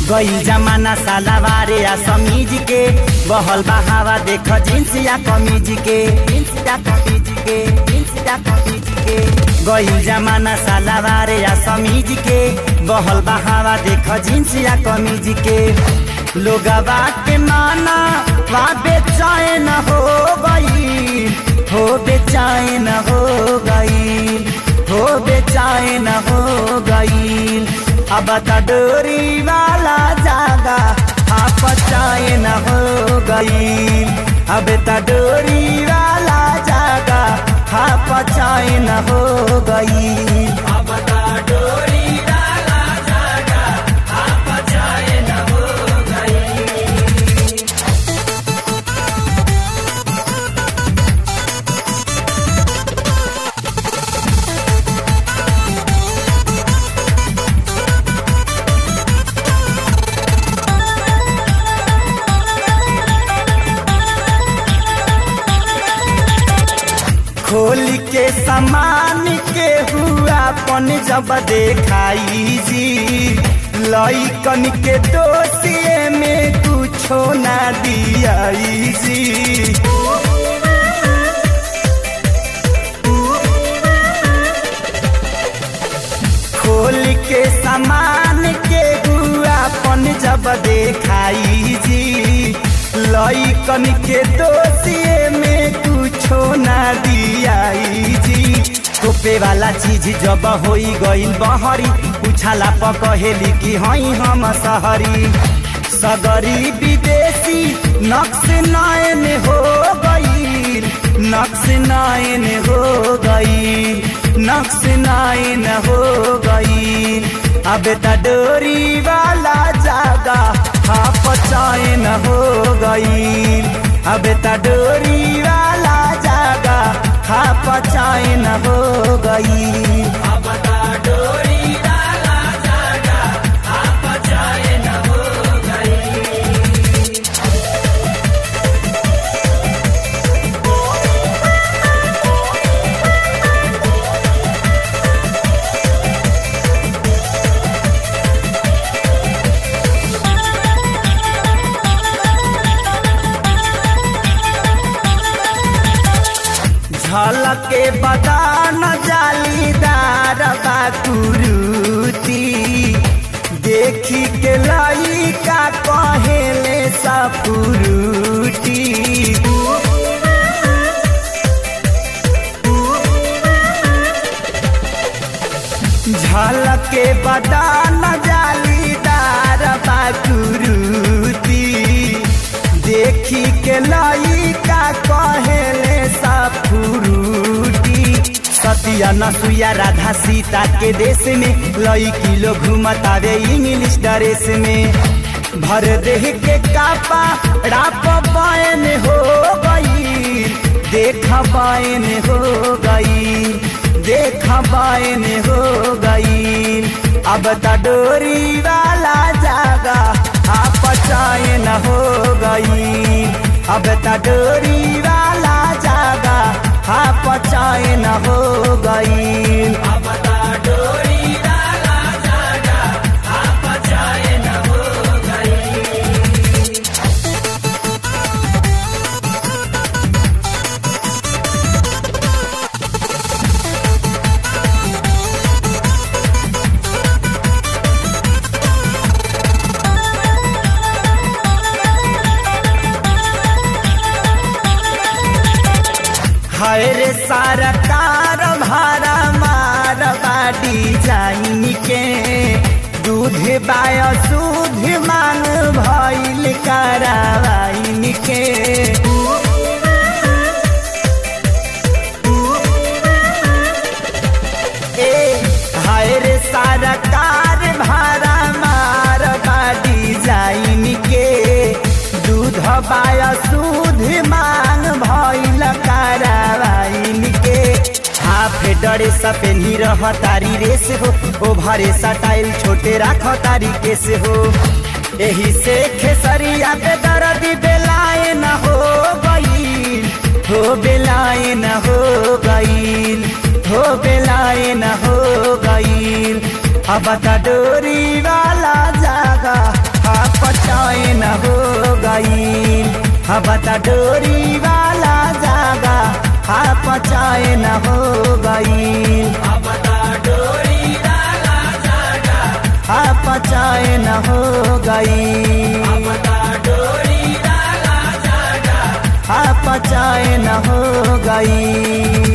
गई जमाना सालावारे या समीज के बहल बहावा देख जींस या कमीज के जींस या कमीज के जींस या कमीज के गई जमाना सालावारे या समीज के बहल बहावा देख जींस या कमीज के लोगवा के माना वा बेचैन हो गई हो बेचैन हो गई हो बेचैन हो गई अब त डोरी वाला जागा आप चैन हो गई अब त डोरी वाला जागा आप चैन हो गई अब त डोरी वाला जागा आप चैन हो गई खोल के समान के हुआ पन जब देखाई जी लइकन के दोषिए में कुछो ना दियाई जी खोल के समान के हुआ पन जब देखाई जी लइकन के दोषिए में कुछो ना दियाई जी टोपे वाला चीज जब होई गईल बहरी उछाला पकहेली कि हई हम सहरी सगरी विदेशी नक्श नयन हो गई नक्श नयन हो गई नक्श नयन हो गई अब त डोरी वाला जागा हाफ चैन हो गई अब त डोरी वाला जागा हाफ चैन हो गई अब त डोरी वाला जागा हाफ चैन हो गई झलके बदान जालीदार बाकुरुती देखी के लइका कहेले सपुरुटी झलके बदान जालीदार बाकुरुती देखी के लइका कहेले सपुरुटी सतिया नसुया राधा सीता के देश में लइकी लोग घूमतावे इंग्लिश ड्रेस में भर देह के कापा राप बायन हो गई देख बायन हो गई देख बायन हो गई अब त डोरी वाला जागा आप चैन हो गई अब त डोरी वाला जागा आप चैन हो गई अब त डोरी वाला जागा आप चैन हो गई हाय रे सरकार भारा मार बाटी जाइन के दूध बाय सूध मांग भइल करावाइन के ए हाय रे सरकार भारा मार बाटी जाइन के दूध बाय सूध मांग भइल करावाइन के हाफ डरे सपेनी रह तारी रेस हो ओ भरे सटाइल छोटे राख तारी केस हो एही से खेसरिया पे दर्द बेलाए न हो गई हो बेलाए न हो गई हो बेलाए न हो गई अब त डोरी वाला जागा पचैन हो गई अब त डोरी वाला जागा हा पचैन हो गई हा पचैन हो गई हा पचैन हो गई